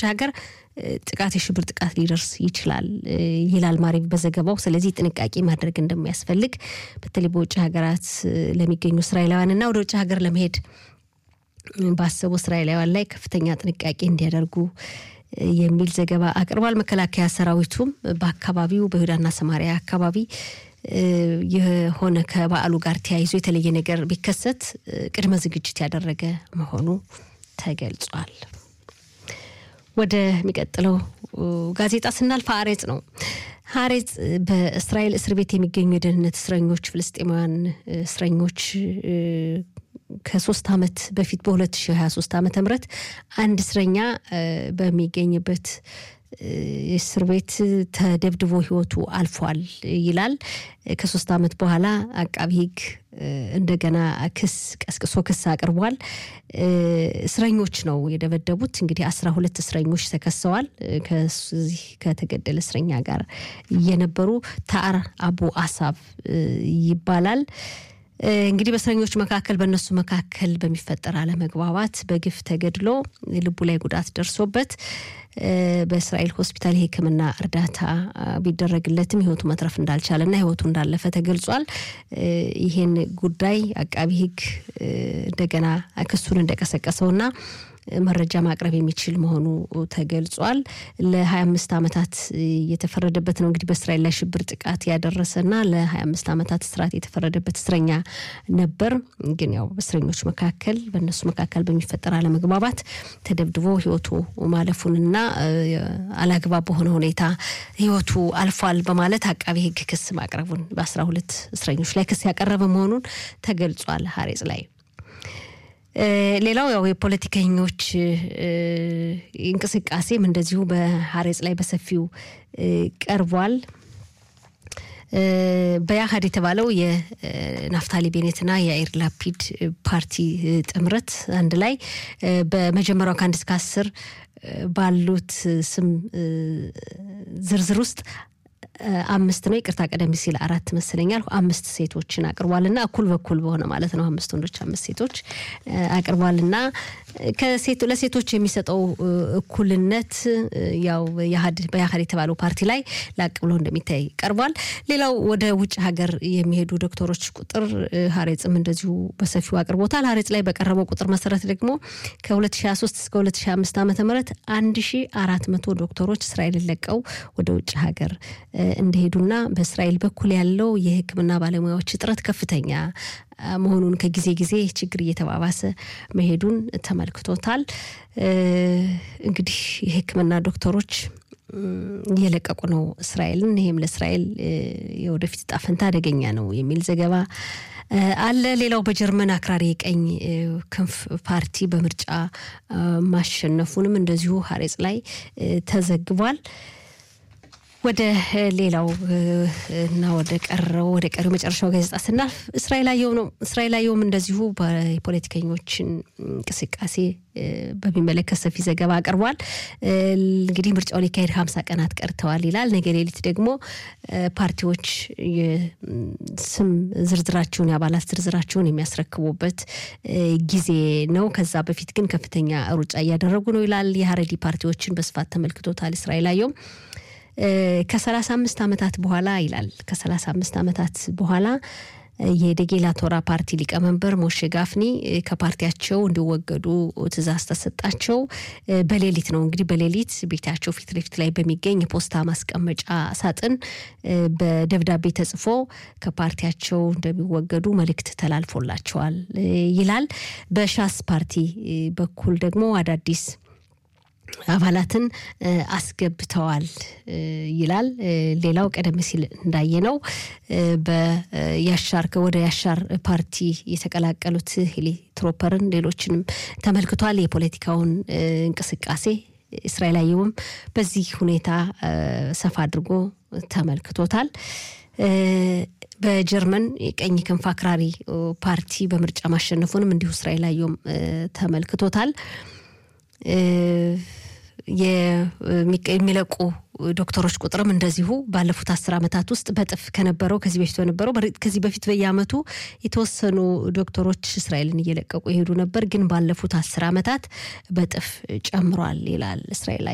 ሀገር ጥቃት የሽብር ጥቃት ሊደርስ ይችላል ይላል ማሪቭ በዘገባው። ስለዚህ ጥንቃቄ ማድረግ እንደሚያስፈልግ በተለይ በውጭ ሀገራት ለሚገኙ እስራኤላውያን እና ወደ ውጭ ሀገር ለመሄድ ባሰቡ እስራኤላውያን ላይ ከፍተኛ ጥንቃቄ እንዲያደርጉ የሚል ዘገባ አቅርቧል። መከላከያ ሰራዊቱም በአካባቢው በይሁዳና ሰማሪያ አካባቢ የሆነ ከበዓሉ ጋር ተያይዞ የተለየ ነገር ቢከሰት ቅድመ ዝግጅት ያደረገ መሆኑ ተገልጿል። ወደሚቀጥለው ጋዜጣ ስናልፍ ሀሬጽ ነው። ሀሬጽ በእስራኤል እስር ቤት የሚገኙ የደህንነት እስረኞች ፍልስጤማውያን እስረኞች ከሶስት ዓመት በፊት በ2023 ዓመተ ምህረት አንድ እስረኛ በሚገኝበት እስር ቤት ተደብድቦ ሕይወቱ አልፏል ይላል። ከሶስት ዓመት በኋላ አቃቢ ሕግ እንደገና ክስ ቀስቅሶ ክስ አቅርቧል። እስረኞች ነው የደበደቡት። እንግዲህ አስራ ሁለት እስረኞች ተከሰዋል። ከዚህ ከተገደለ እስረኛ ጋር የነበሩ ታር አቡ አሳብ ይባላል። እንግዲህ በእስረኞች መካከል በእነሱ መካከል በሚፈጠር አለመግባባት በግፍ ተገድሎ ልቡ ላይ ጉዳት ደርሶበት በእስራኤል ሆስፒታል የሕክምና እርዳታ ቢደረግለትም ህይወቱ መትረፍ እንዳልቻለና ህይወቱ እንዳለፈ ተገልጿል። ይህን ጉዳይ አቃቢ ሕግ እንደገና ክሱን እንደቀሰቀሰውና መረጃ ማቅረብ የሚችል መሆኑ ተገልጿል። ለ25 ዓመታት የተፈረደበት ነው እንግዲህ በእስራኤል ላይ ሽብር ጥቃት ያደረሰና ለ25 ዓመታት እስራት የተፈረደበት እስረኛ ነበር። ግን ያው በእስረኞች መካከል በእነሱ መካከል በሚፈጠር አለመግባባት ተደብድቦ ህይወቱ ማለፉንና አላግባብ በሆነ ሁኔታ ህይወቱ አልፏል በማለት አቃቢ ህግ ክስ ማቅረቡን በ12 እስረኞች ላይ ክስ ያቀረበ መሆኑን ተገልጿል ሀሬጽ ላይ ሌላው ያው የፖለቲከኞች እንቅስቃሴም እንደዚሁ በሀሬጽ ላይ በሰፊው ቀርቧል። በያሀድ የተባለው የናፍታሊ ቤኔትና የአይር ላፒድ ፓርቲ ጥምረት አንድ ላይ በመጀመሪያው ከአንድ እስከ አስር ባሉት ስም ዝርዝር ውስጥ አምስት ነው። ይቅርታ ቀደም ሲል አራት መስለኛል። አምስት ሴቶችን አቅርቧልና እኩል በኩል በሆነ ማለት ነው። አምስት ወንዶች፣ አምስት ሴቶች አቅርቧልና ለሴቶች የሚሰጠው እኩልነት ያው በያህድ የተባለው ፓርቲ ላይ ላቅ ብሎ እንደሚታይ ቀርቧል። ሌላው ወደ ውጭ ሀገር የሚሄዱ ዶክተሮች ቁጥር ሀሬጽም እንደዚሁ በሰፊው አቅርቦታል። ሀሬጽ ላይ በቀረበው ቁጥር መሰረት ደግሞ ከ2023 እስከ 2025 ዓ ም 1400 ዶክተሮች እስራኤልን ለቀው ወደ ውጭ ሀገር እንደሄዱና በእስራኤል በኩል ያለው የሕክምና ባለሙያዎች እጥረት ከፍተኛ መሆኑን ከጊዜ ጊዜ ችግር እየተባባሰ መሄዱን ተመልክቶታል። እንግዲህ የሕክምና ዶክተሮች እየለቀቁ ነው እስራኤልን። ይህም ለእስራኤል የወደፊት ዕጣ ፈንታ አደገኛ ነው የሚል ዘገባ አለ። ሌላው በጀርመን አክራሪ የቀኝ ክንፍ ፓርቲ በምርጫ ማሸነፉንም እንደዚሁ ሀሬጽ ላይ ተዘግቧል። ወደ ሌላው እና ወደ ቀረው ወደ ቀሪው መጨረሻው ጋዜጣ ስናልፍ እስራኤል አየሁ ነው። እስራኤል አየሁም እንደዚሁ የፖለቲከኞችን እንቅስቃሴ በሚመለከት ሰፊ ዘገባ አቅርቧል። እንግዲህ ምርጫው ሊካሄድ ሀምሳ ቀናት ቀርተዋል ይላል። ነገ ሌሊት ደግሞ ፓርቲዎች ስም ዝርዝራቸውን የአባላት ዝርዝራቸውን የሚያስረክቡበት ጊዜ ነው። ከዛ በፊት ግን ከፍተኛ ሩጫ እያደረጉ ነው ይላል። የሀረዲ ፓርቲዎችን በስፋት ተመልክቶታል። እስራኤል አየሁም ከሰላሳ አምስት ዓመታት በኋላ ይላል ከሰላሳ አምስት ዓመታት በኋላ የደጌላ ቶራ ፓርቲ ሊቀመንበር ሞሼ ጋፍኒ ከፓርቲያቸው እንዲወገዱ ትዕዛዝ ተሰጣቸው። በሌሊት ነው እንግዲህ በሌሊት ቤታቸው ፊት ለፊት ላይ በሚገኝ የፖስታ ማስቀመጫ ሳጥን በደብዳቤ ተጽፎ ከፓርቲያቸው እንደሚወገዱ መልእክት ተላልፎላቸዋል ይላል። በሻስ ፓርቲ በኩል ደግሞ አዳዲስ አባላትን አስገብተዋል ይላል። ሌላው ቀደም ሲል እንዳየነው በያሻር ወደ ያሻር ፓርቲ የተቀላቀሉት ሂሊ ትሮፐርን ሌሎችንም ተመልክቷል። የፖለቲካውን እንቅስቃሴ እስራኤል አየሁም በዚህ ሁኔታ ሰፋ አድርጎ ተመልክቶታል። በጀርመን የቀኝ ክንፍ አክራሪ ፓርቲ በምርጫ ማሸነፉንም እንዲሁ እስራኤል አየሁም ተመልክቶታል። የሚለቁ ዶክተሮች ቁጥርም እንደዚሁ ባለፉት አስር ዓመታት ውስጥ በጥፍ ከነበረው ከዚህ በፊት በነበረው ከዚህ በፊት በየዓመቱ የተወሰኑ ዶክተሮች እስራኤልን እየለቀቁ የሄዱ ነበር፣ ግን ባለፉት አስር ዓመታት በጥፍ ጨምሯል ይላል እስራኤል